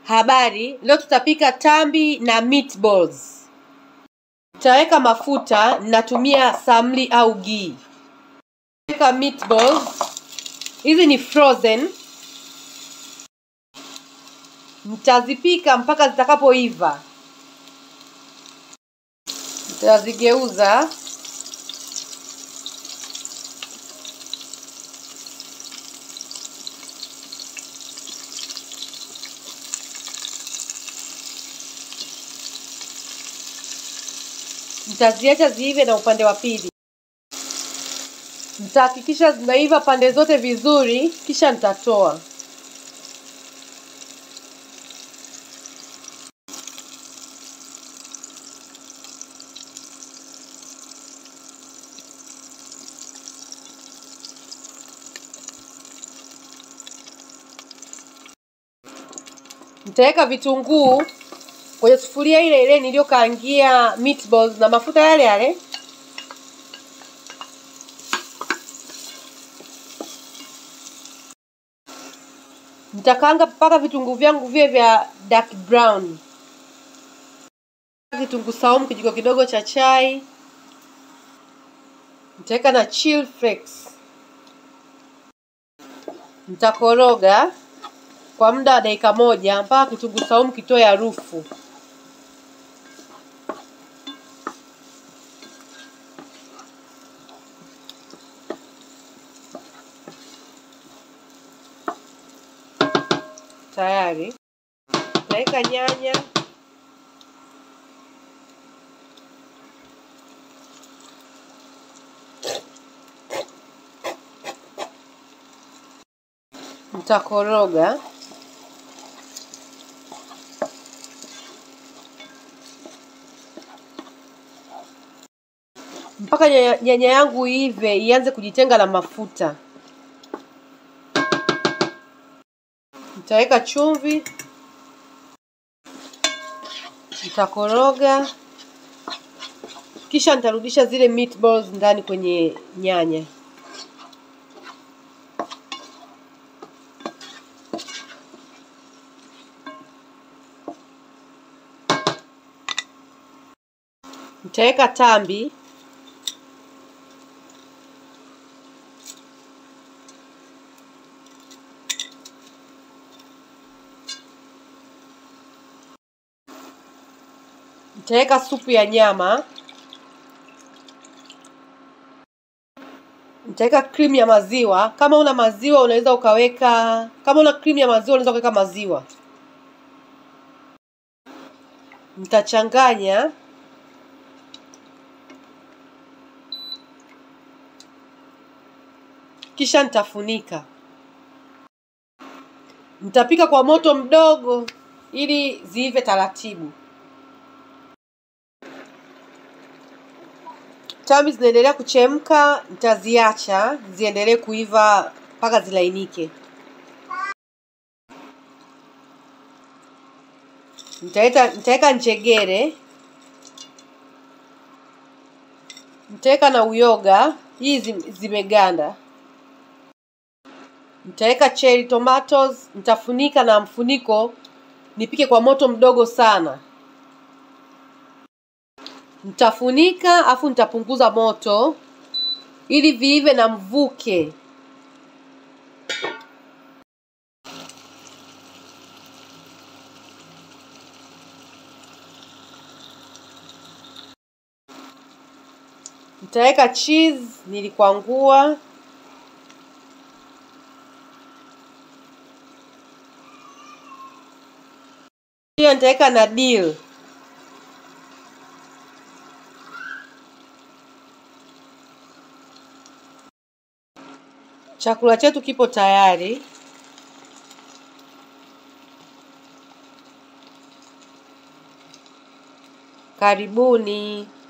Habari, leo tutapika tambi na meatballs. Tutaweka mafuta, natumia samli au ghee. Weka meatballs. Hizi ni frozen. Nitazipika mpaka zitakapoiva. Nitazigeuza. Nitaziacha ziive na upande wa pili. Nitahakikisha zinaiva pande zote vizuri, kisha nitatoa. Nitaweka vitunguu kwenye sufuria ile ile niliyokaangia meatballs na mafuta yale yale. Nitakaanga mpaka vitunguu vyangu viwe vya dark brown. Kitunguu saumu kijiko kidogo cha chai. Nitaweka na chill flakes. Nitakoroga kwa muda wa dakika moja mpaka kitunguu saumu kitoe harufu. Tayari. Naweka nyanya, nitakoroga mpaka nyanya, nyanya yangu iive ianze kujitenga na mafuta. Nitaweka chumvi, nitakoroga, kisha nitarudisha zile meatballs ndani kwenye nyanya. Nitaweka tambi Nitaweka supu ya nyama. Nitaweka cream ya maziwa. Kama una maziwa unaweza ukaweka, kama una cream ya maziwa unaweza ukaweka maziwa. Nitachanganya. Kisha nitafunika. Nitapika kwa moto mdogo ili ziive taratibu. Tambi zinaendelea kuchemka, nitaziacha ziendelee kuiva mpaka zilainike. Nitaweka nitaweka njegere, nitaweka na uyoga, hii zimeganda. Nitaweka cherry tomatoes, nitafunika na mfuniko, nipike kwa moto mdogo sana. Nitafunika afu nitapunguza moto ili viive na mvuke. Nitaweka cheese nilikwangua. Pia nitaweka na dill. Chakula chetu kipo tayari. Karibuni.